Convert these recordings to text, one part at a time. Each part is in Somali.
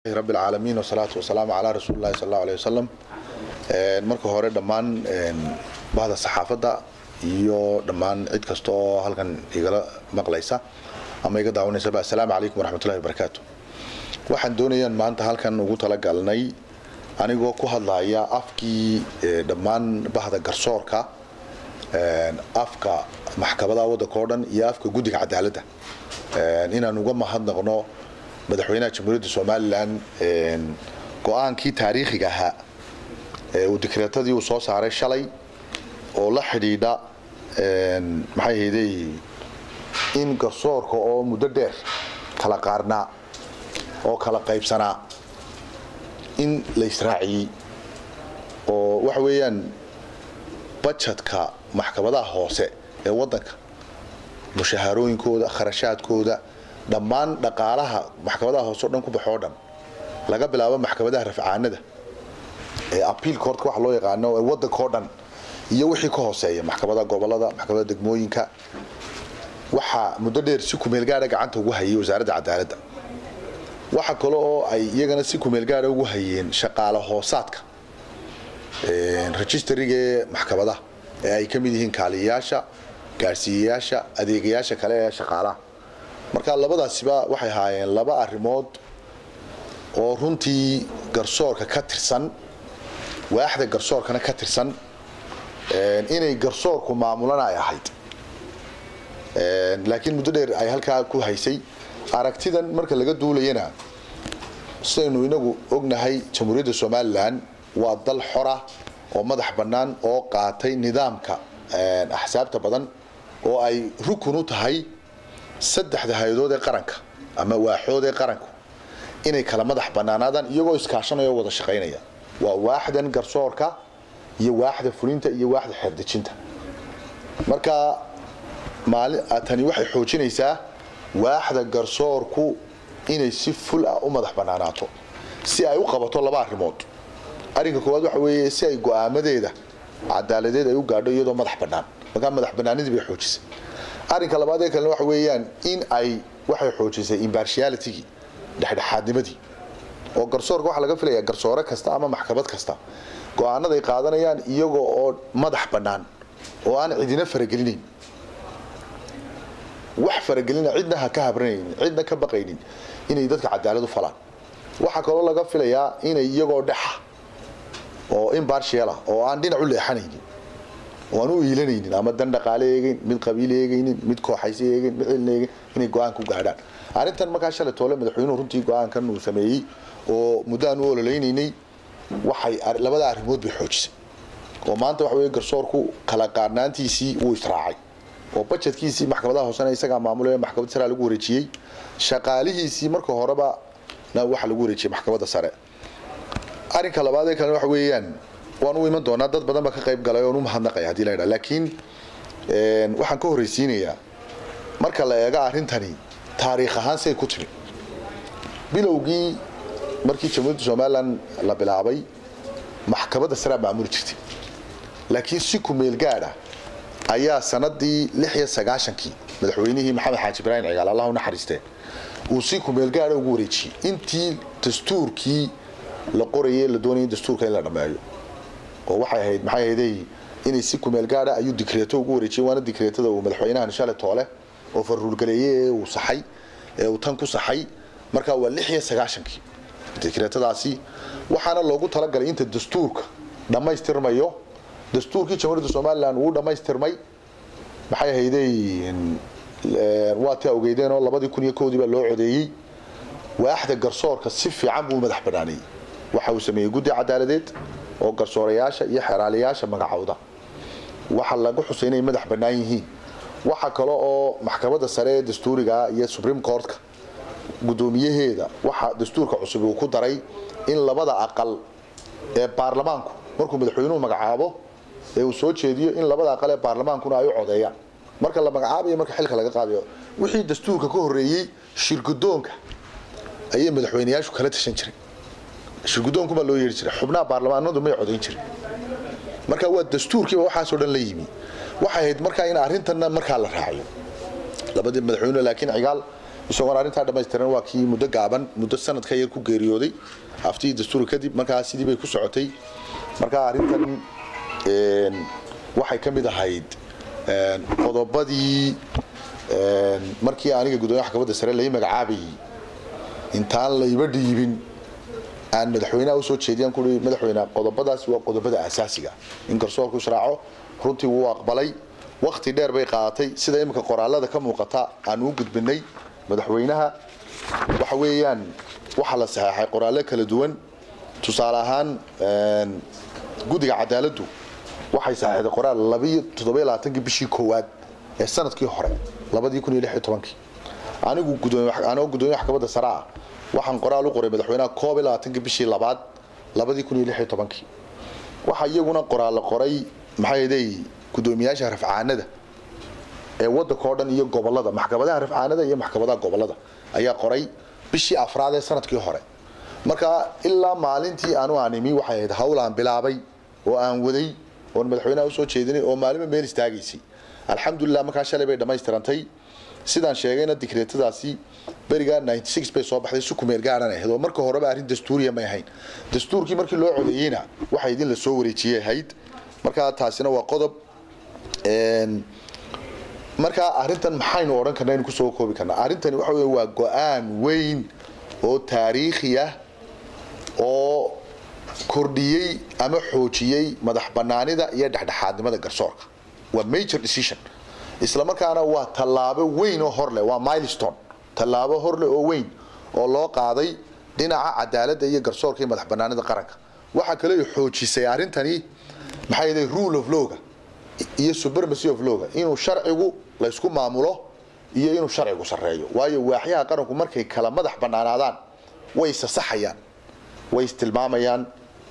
rab alcaalamiin wasalaatu wasalaamu calaa rasuuli llahi sal allahu aleh wasalam marka hore dhammaan bahda saxaafadda iyo dhammaan cid kasta oo halkan igala maqlaysa ama iga daawanaysaba assalaamu calaykum waraxmatullahi wabarakaatu waxaan doonayaan maanta halkan ugu talagalnay anigoo ku hadlaya afkii dhammaan bahda garsoorka afka maxkamadaha waddanka oo dhan iyo afka guddiga cadaaladda inaan uga mahadnaqno madaxweynaha jamhuuriyadda somalilan go-aankii taariikhiga ahaa uu dikreetadii uu soo saaray shalay oo la xidhiidha maxay hayday in garsoorka oo muddo dheer kala qaarnaa oo kala qaybsanaa in la israaciyey oo waxa weeyaan bajetka maxkamadaha hoose ee waddanka mushaharooyinkooda kharashaadkooda dhammaan dhaqaalaha maxkamadaha hoose o dhan ku baxoo dhan laga bilaabo maxkamadaha rafcaanada ee apiil courtka waxa loo yaqaano ee waddanka oo dhan iyo wixii ka hooseeya maxkamadaha gobolada maxkamadaha degmooyinka waxaa muddo dheer si kumeel gaadha gacanta ugu hayay wasaaradda cadaaladda waxa kale oo ay iyagana si kumeel gaadha ugu hayeen shaqaale hoosaadka registariga ee maxkamadaha ee ay ka mid yihiin kaaliyayaasha gaadhsiiyayaasha adeegayaasha kale ee shaqaalaha marka labadaasiba waxay ahaayeen laba arrimood oo runtii garsoorka ka tirsan waaxda garsoorkana ka tirsan inay garsoorku maamulana ay ahayd laakiin muddo dheer ay halkaa ku haysay aragtidan marka laga duulayana sidaynu inagu ognahay jamhuuriyadda somalilan waa dal xora oo madax bannaan oo qaatay nidaamka axsaabta badan oo ay rukun u tahay saddexda hay-adood ee qaranka ama waaxood ee qaranku inay kala madax bannaanaadaan iyagoo iskaashanaya oo wada shaqaynaya waa waaxdan garsoorka iyo waaxda fulinta iyo waaxda xeerdejinta marka maali tani waxay xoojinaysaa waaxda garsoorku inay si ful ah u madax bannaanaato si ay u qabato laba arrimood arrinka koowaad waxa weeye si ay go-aamadeeda cadaaladeed ay u gaadho iyadoo madax bannaan markaa madax bannaanidii bay xoojisay arrinka labaad ee kalena waxa weeyaan in ay waxay xoojisay imbartialitigii dhexdhexaadnimadii oo garsoorka waxaa laga filayaa garsoore kasta ama maxkamad kasta go-aanada ay qaadanayaan iyagoo oo madax bannaan oo aan cidina faragelinayn wax faragelina cidna ha ka habranaynin cidna ka baqaynin inay dadka cadaalad u falaan waxaa kaloo laga filayaa inay iyagoo dhexa oo imbartial ah oo aan dhinac u leexanaynin oo aan u iilanaynin ama dan dhaqaale eegeyn mid qabiil eegaynin mid kooxaysi eegeyn mid cilna eegeyn inay go-aan ku gaadhaan arrintan markaa shalay toole madaxweynuhu runtii go-aankan uu sameeyey oo muddo aan u ololeynaynay waxay labada arrimood bay xoojisay oo maanta waxa weye garsoorku kala qaadnaantiisii wuu israacay oo bajetkiisii maxkamadaha hoosena isagaa maamulaya maxkamad saraa lagu wareejiyey shaqaalihiisii marka horeba na waxaa lagu wareejiyey maxkamadda sare arrinka labaad ee kalena waxa weeyaan waan u iman doonaa dad badan baa ka qayb galay oon u mahadnaqaya hadii la yidhaha laakiin waxaan ka horreysiinayaa marka la eego arrintani taariikh ahaan say ku timi bilowgii markii jamhuuriyadda somalilan la bilaabay maxkamadda saraa maamuli jirtay laakiin si kumeel gaad ah ayaa sanadii lix iyo sagaashankii madaxweynihii maxamed xaaji ibraahim cigaal allah u naxariistee uu si kumeel gaada ugu wareejiyey intii dastuurkii la qorayay la doonayay dastuurka in la dhammeeyo oo waxay ahayd maxay ahayday inay si kumeel gaadha ayuu dikreeto ugu wareejiyey waana dikreetada uu madaxweynahan shale toole oo faruurgaleeyey ee uu saxay ee uu tan ku saxay markaa waa lix iyo sagaashankii dikreetadaasi waxaana loogu talagalay inta dastuurka dhammaystirmayo dastuurkii jamhuuriyadda somalilan wuu dhammaystirmay maxay ahayday waa taa ogeydeen oo labadii kun iyo kowdii baa loo codeeyey waaxda garsoorka si fiican buu madax banaaneeyey waxa uu sameeyey guddi cadaaladeed oo garsoorayaasha iyo xeraalayaasha magacowda waxa lagu xusay inay madax bannaan yihiin waxa kale oo maxkamadda sare ee dastuuriga iyo supreme courtka guddoomiyaheeda waxa dastuurka cusub uu ku daray in labada aqal ee baarlamaanku markuu madaxweynuhu magacaabo ee uu soo jeediyo in labada aqal ee baarlamaankuna ay u codeeyaan marka la magacaabayo marka xilka laga qaadayo wixii dastuurka ka horreeyey shirgudoonka ayay madaxweyneyaashu kala tashan jiray shirgudoonkumaa loo yeeri jiray xubnaha baarlamaanadu may codayn jirin marka waa dastuurkiiba waxaasoo dhan la yimi waxay ahayd markaa in arrintanna markaa la raaciyo labadii madaxweyne laakiin cigaal isagoon arrintaa dhammaystiran waa kii muddo gaaban muddo sanad ka yar ku geeriyooday aftii dastuurka kadib markaa sidii bay ku socotay markaa arrintan waxay ka mid ahayd qodobadii markii aniga gudoomiyaha maxkamadda sare lai magacaabayay intaan layba dhiibin aan madaxweynaha usoo jeediyaan kuui madaxweyne qodobadaas waa qodobada asaasiga in garsoorku israaco runtii wuu aqbalay wakti dheer bay qaadatay sida iminka qoraalada ka muuqata aan u gudbinay madaxweynaha waxa weeyaan waxaa la saxeexay qoraallo kala duwan tusaale ahaan guddiga cadaaladdu waxay saxeexday qoraal labiyo toddobiyo labaatankii bishii koowaad ee sanadkii hore labadii kun iyo lix iyo tobankii anigu anigoo gudoomiye maxkamadda sare ah waxaan qoraal u qoray madaxweynaha koob iyo labaatankii bishii labaad labadii kun iyo lix iyo tobankii waxaa iyaguna qoraal la qoray maxay ahaday gudoomiyaasha rafcaanada ee waddanka oo dhan iyo gobolada maxkamadaha rafcaanada iyo maxkamadaha gobolada ayaa qoray bishii afraad ee sanadkii hore marka ilaa maalintii aanu aan imi waxay ahayd hawl aan bilaabay oo aan waday oon madaxweynaha usoo jeedinay oo maalinba meel istaagaysay alxamdulilah markaa shalay bay dhammaystirantay sidaan sheegayna dikreetadaasi berigaa bay soo baxday si kumeel gaaran ahayd oo marka horeba arrin dastuuriya may ahayn dastuurkii markii loo codeeyeyna waxa idin la soo wareejiyey ahayd markaa taasina waa qodob markaa arrintan maxaynu odhan karna aynu kusoo koobi karnaa arrintani waxa wey waa go-aan weyn oo taariikhi ah oo kordhiyey ama xoojiyey madax banaanida iyo dhexdhexaadnimada garsoorka waa major decision isla markaana waa tallaabo weyn oo horleh waa milestone tallaabo horleh oo weyn oo loo qaaday dhinaca cadaaladda iyo garsoorka iyo madax banaanida qaranka waxaa kale xoojisay arrintani maxaa yeelay rule of lawga iyo supremacy of lawga inuu sharcigu laysku maamulo iyo inuu sharcigu sarreeyo waayo waaxyaha qaranku markay kala madax banaanaadaan way isasaxayaan way istilmaamayaan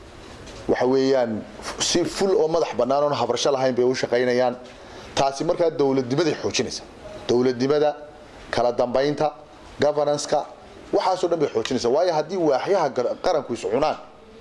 waxa weeyaan si ful oo madax bannaan oon habarsho lahayn bay u shaqaynayaan taasi markaa dowladnimaday xoojinaysa dowladnimada kala dambaynta governanceka waxaasoo dhan bay xoojinaysa waayo haddii waaxyaha qaranku is cunaan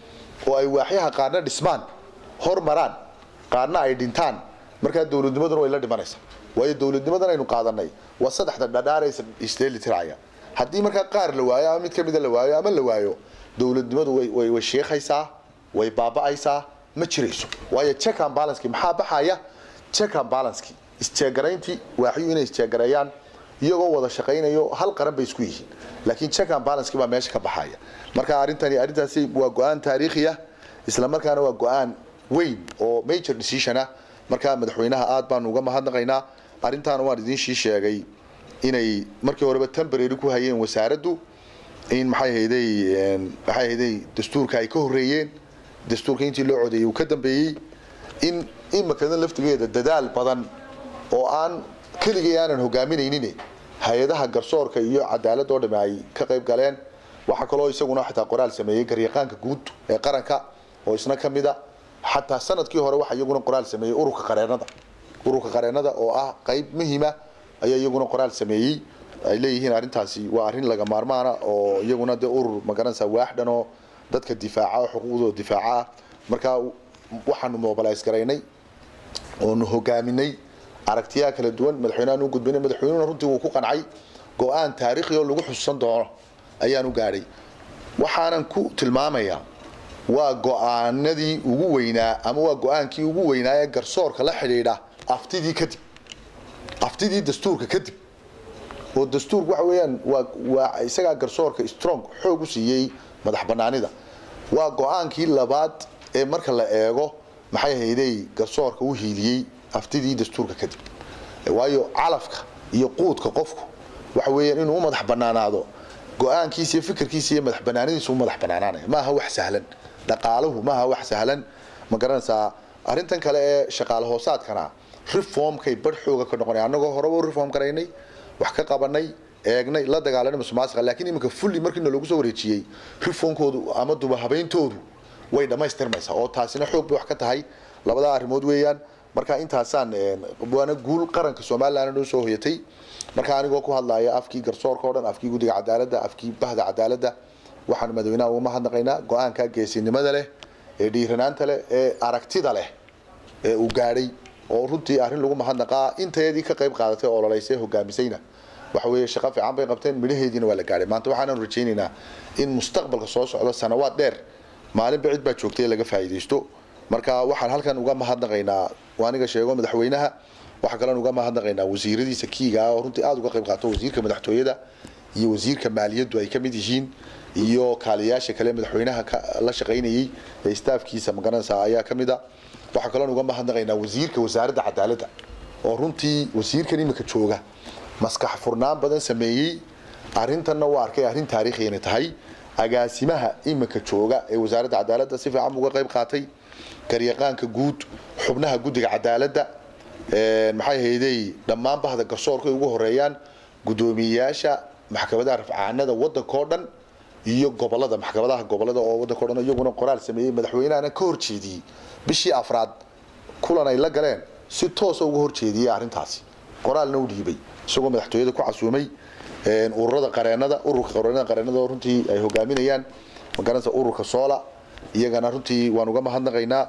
oo ay waaxyaha qaarna dhismaan hormaraan qaarna ay dhintaan markaa dowladnimaduna way la dhimanaysaa waayo dowladnimadan aynu qaadanay waa saddexda dhadhaaraysa isdheelitiraya haddii markaa qaar la waayo ama mid ka mida la waayo ama la waayo dowladnimadu way way sheekhaysaa way baaba'aysaa ma jirayso waayo check and balance maxaa baxaya check and balance isjeegarayntii waaxyu inay isjeegareeyaan iyagoo wada shaqaynayo hal qaran bay isku yihiin laakiin check and balance baa meesha ka baxaya marka arrintani arrintaasi waa go-aan taariikhi ah isla markaana waa go-aan weyn oo major decision ah markaa madaxweynaha aad baanu uga mahadnaqaynaa arrintaana waan idiinshii sheegay inay markii horeba temporary ku hayeen wasaaraddu in maxay hayday maxay hayday dastuurka ay ka horreeyeen dastuurka intii loo codeeyey uu ka dambeeyey in imikada laftigeeda dadaal badan oo aan keligay aanan hogaaminaynin hay-adaha garsoorka iyo cadaalad oo dhami ay ka qayb galeen waxaa kaloo isaguna xitaa qoraal sameeyey garyaqaanka guud ee qaranka oo isna ka mid a xataa sanadkii hore waxaa iyaguna qoraal sameeyey ururka qareenada ururka qareenada oo ah qayb muhiima ayaa iyaguna qoraal sameeyey ay leeyihiin arrintaasi waa arrin laga maarmaana oo iyaguna dee urur magaranaysa waaxdhan oo dadka difaaca oo xuquuqdooda difaaca ah markaa waxaanu mobilize garaynay oonu hogaaminay aragtiyaha kala duwan madaxweynehaan u gudbinay madaxweynuhuna runtii wuu ku qancay go-aan taariikhi oo lagu xusuusan doono ayaan u gaadhay waxaanan ku tilmaamayaa waa go-aanadii ugu weynaa ama waa go-aankii ugu weynaa ee garsoorka la xidhiidha aftidii kadib aftidii dastuurka kadib oo dastuurku waxa weeyaan waa waa isagaa garsoorka strong xoog u siiyey madax banaanida waa go-aankii labaad ee marka la eego maxay hayday garsoorka u hiiliyey aftidii dastuurka kadib waayo calafka iyo quudka qofku waxa weeyaan inuu u madax banaanaado go-aankiisa iyo fikirkiisa iyo madax banaanidiisa u madax banaanaanaya maaha wax sahlan dhaqaaluhu maaha wax sahlan ma garanaysaa arrintan kale ee shaqaale hoosaadkana reformkay bar xooga ka noqonay annagoo horeba u reform garaynay wax ka qabanay eegnay la dagaalanay musuqmaasuqa laakiin iminka fulli markiina loogu soo wareejiyey reformkoodu ama duba habeyntoodu way dhammaystirmaysaa oo taasina xoog bay wax ka tahay labadaa arrimood weeyaan marka intaasaan waana guul qaranka somaliland noo soo hoyatay marka anigoo ku hadlaya afkii garsoorka o dhan afkii guddiga cadaaladda afkii bahda cadaaladda waxaan madaxweynaha uga mahadnaqaynaa go-aanka geesinimada leh ee dhiiranaanta leh ee aragtida leh ee uu gaadhay oo runtii arrin lagu mahadnaqaa intayadii ka qayb qaadatay ololaysay hogaamisayna waxa weeye shaqo fiican bay qabteen midhaheediina waa la gaadhay maanta waxaananu rajaynaynaa in mustaqbalka soo socda sanawaad dheer maalinba cid baa joogtay laga faa'iidaysto marka waxaan halkan uga mahadnaqaynaa aniga sheego madaxweynaha waxaa kaloon uga mahadnaqaynaa wasiiradiisa kiiga ah oo runtii aada uga qayb qaato wasiirka madaxtooyada iyo wasiirka maaliyaddu ay ka mid yihiin iyo kaaliyaasha kale madaxweynaha la shaqaynayey ee staafkiisa magaranaysa ayaa ka mid a waxaa kaloon uga mahadnaqaynaa wasiirka wasaaradda cadaaladda oo runtii wasiirkan imika jooga maskax furnaan badan sameeyey arrintanna waa arkay arrin taariikhi inay tahay agaasimaha imika jooga ee wasaaradda cadaaladda si fiican uga qayb qaatay garyaqaanka guud xubnaha guddiga cadaaladda maxay hayday dhammaan bahda garsoorka ay ugu horeeyaan guddoomiyeyaasha maxkamadaha rafcaanada waddankao dhan iyo gobolada maxkamadaha gobolada oo waddanka o dhan iyaguna qoraal sameeyey madaxweynahana ka horjeediyey bishii afraad kulan ay la galeen si toosa uga horjeediyey arrintaasi qoraalna u dhiibay isagoo madaxtooyada ku casuumay ururada qareenada ururka qareenada qareenada oo runtii ay hogaaminayaan magaranaysa ururka soola iyagana runtii waan uga mahadnaqaynaa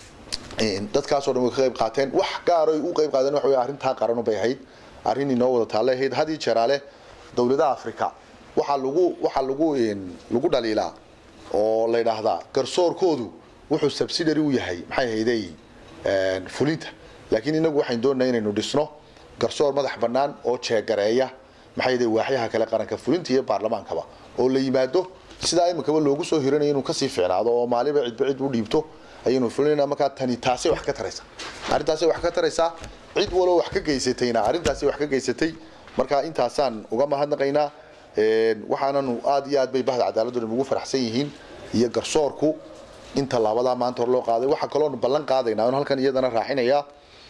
dadkaasoo dhan way ka qayb qaateen wax gaaro ay u qayb qaadeen waxa wey arrintaa qaranu bay ahayd arrin inoo wada taalle ahayd had iyo jeeraale dowladaha africa waxaa lagu waxaa lagu lagu dhaliilaa oo la yidhaahdaa garsoorkoodu wuxuu subsidiary u yahay maxay hayday fulinta laakiin inagu waxayn doonaa inaynu dhisno garsoor madax bannaan oo jeegareeya maxay hayday waaxyaha kale qaranka fulinta iyo baarlamaankaba oo la yimaado sidaa iminkaba loogu soo hiranayo inuu kasii fiicnaado oo maaliba cidba cid u dhiibto ayaynu fulinayna markaa tani taasay wax ka taraysa arrintaasay wax ka taraysaa cid waloo wax ka geysatayna arrintaasay wax ka geysatay marka intaasaan uga mahadnaqaynaa waxaananu aad iyo aad bay bahda cadaaladdu ugu faraxsan yihiin iyo garsoorku in tallaabadaa maanta hor loo qaaday waxaa kaloonu ballan qaadaynaa on halkan iyadana raacinayaa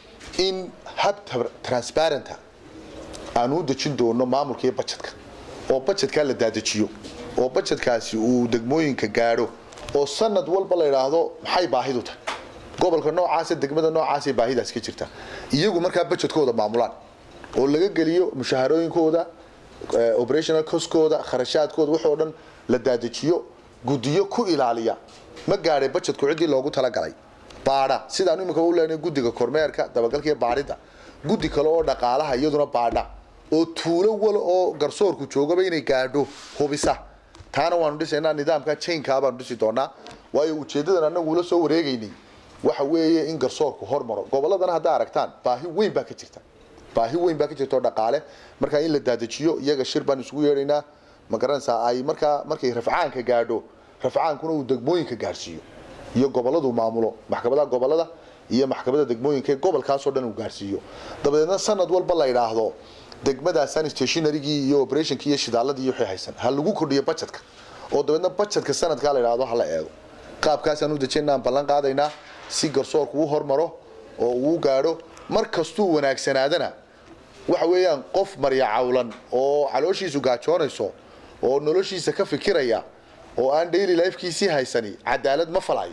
in hab transparenta aanu u dejin doono maamulka iyo bajetka oo bajetkaa la daadejiyo oo bajetkaasi uu degmooyinka gaadho oo sanad walba la yidhaahdo maxay baahidu tahay gobolka noocaasa degmada noocaasay baahidaas ka jirta iyagu markaa bajetkooda maamulaan oo laga geliyo mushaharooyinkooda operational coskooda kharashaadkooda waxoo dhan la daadejiyo guddiyo ku ilaaliya ma gaadhay bajetku ciddii loogu talagalay baadha sidaanu imika u leenahay guddiga kormeerka dabagalka iyo baadhida guddi kale oo dhaqaalaha iyaduna baadha oo tuulo wal oo garsoorku joogaba inay gaadho hubisa taana waanu dhisaynaa nidaamka chainkaa baanu dhisi doonaa waayo ujeedadan anagu ula soo wareegaynay waxa weeye in garsoorku hormaro gobolladana haddaa aragtaan baahi weyn baa ka jirta baahi weyn baa ka jirta oo dhaqaale markaa in la daadejiyo iyaga shir baan isugu yeedhaynaa ma garanaysaa ay markaa markay rafcaanka gaadho rafcaankuna uu degmooyinka gaadhsiiyo iyo gobolladu maamulo maxkamadaha gobollada iyo maxkamadda degmooyinka ee gobolkaasoo dhan uu gaadhsiiyo dabadeedna sanad walba la yidhaahdo degmadaasan stationarygii iyo operationkii iyo shidaaladii iyo wixii haysan ha lagu kordhiyo bajetka oo dabeedna bajetka sanadkaa la yidhaahdo hala eego qaabkaasaan u dejinaa aan ballan qaadaynaa si garsoorku u hormaro oo uu gaadho mar kastuu wanaagsanaadana waxa weeyaan qof marya cawlan oo calooshiisu gaajoonayso oo noloshiisa ka fikiraya oo aan daily lifekiisii haysani cadaalad ma falayo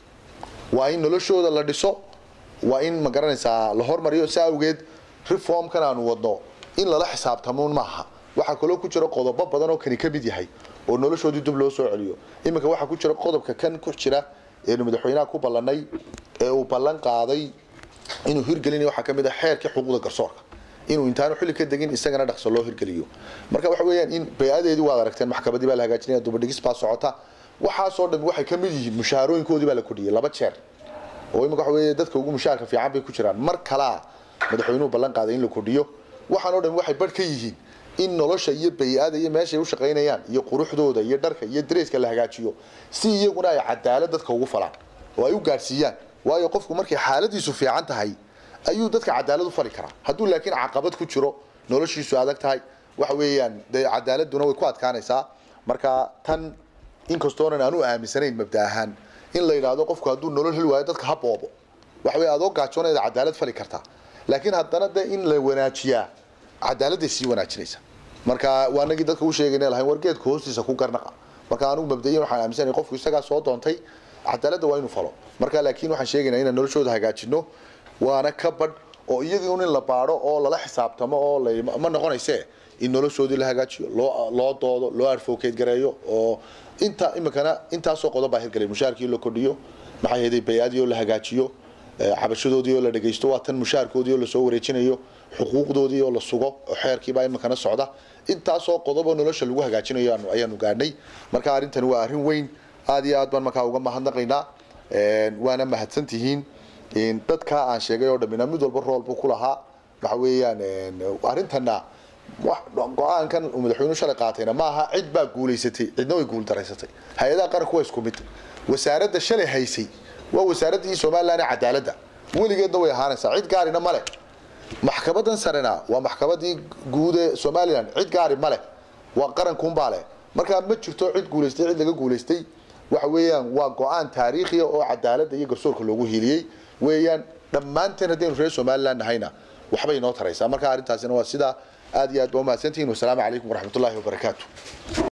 waa in noloshooda la dhiso waa in ma garanaysaa la hormariyo si awgeed reformkan aanu wadno in lala xisaabtamuun maaha waxaa kaloo ku jira qodobo badan oo kani ka mid yahay oo noloshoodii dib loo soo celiyo iminka waxaa ku jira qodobka kan ku jira eenu madaxweynaha ku ballanay ee uu ballan qaaday inuu hirgelinayo waxaa ka mid ah xeerkii xuquuqda garsoorka inuu intaanu xilli ka degin isagana dhaqso loo hirgeliyo marka waxa weeyaan in bay-adeedii waad aragteen maxkamadii baa la hagaajinaya dubadhigis baa socota waxaasoo dhan waxay ka mid yihiin mushaharooyinkoodii baa la kordhiyey laba jeer oo imika waxa weeye dadka ugu mushaharka fiican bay ku jiraan mar kalaa madaxweynuhu ballan qaaday in la kordhiyo waxaanoo dhan waxay badh ka yihiin in nolosha iyo bay-ada iyo meeshay u shaqaynayaan iyo quruxdooda iyo dharka iyo dareeska la hagaajiyo si iyaguna ay cadaalad dadka ugu falaan oo ay u gaadhsiiyaan waayo qofku markay xaaladiisu fiican tahay ayuu dadka cadaalad u fali karaa hadduu laakiin caqabad ku jiro noloshiisu adag tahay waxa weeyaan dee cadaaladuna way ku adkaanaysaa marka tan inkastoonan aanu aaminsanayn mabda ahaan in la yidhaahdo qofku hadduu nolol heli waayo dadka ha boobo waxa weye adoo gaajoonayda cadaalad fali kartaa laakiin haddana de in la wanaajiyaa cadaaladday sii wanaajinaysa marka waa nagii dadka u sheegayna lahayn wargeedka hoostiisa ku garnaqa marka anigu mabdayan waxaan aaminsanay qofku isagaa soo doontay cadaaladda waa inuu falo marka laakiin waxaan sheegaynaa inaan noloshooda hagaajino waana ka badh oo iyagii un in la baadho oo lala xisaabtamo oo la ma noqonayse in noloshoodii la hagaajiyo loo loo doodo loo advocate gareeyo oo inta iminkana intaasoo qodob baa hirgelay mushaharkii la kordhiyo maxay hayday bay-adii oo la hagaajiyo cabashadoodii oo la dhagaysto waa tan mushaharkoodii oo lasoo wareejinayo xuquuqdoodii oo la sugo oo xeerkiibaa iminkana socda intaasoo qodoboo nolosha lagu hagaajinayo ayaanu gaadhnay marka arrintani waa arrin weyn aad iyo aad baan markaa uga mahadnaqaynaa waana mahadsan tihiin dadka aan sheegay oo dhammina mid walba rool buu ku lahaa waxa weeyaan arrintana go-aankan uu madaxweynuhu shalay qaatayna maaha cid baa guulaysatay cidna way guuldaraysatay hay-adaha qaranku waa isku mid wasaaradda shalay haysay waa wasaaraddii somalilan ee cadaaladda weligeedna way ahaanaysaa cid gaarina ma leh maxkamadan sarena waa maxkamadii guud ee somalilan cid gaari ma leh waa qarankuunbaa leh markaa ma jirto cid guulaystay cid laga guulaystay waxa weeyaan waa go-aan taariikhiya oo cadaaladda iyo garsoorka loogu hiiliyey weeyaan dhammaanteen haddaynu reer somalilan nahayna waxbay inoo taraysaa marka arrintaasina waa sidaa aad iyo aad ba umahadsantihiin wasalaamu calaykum waraxmatullaahi wabarakaatu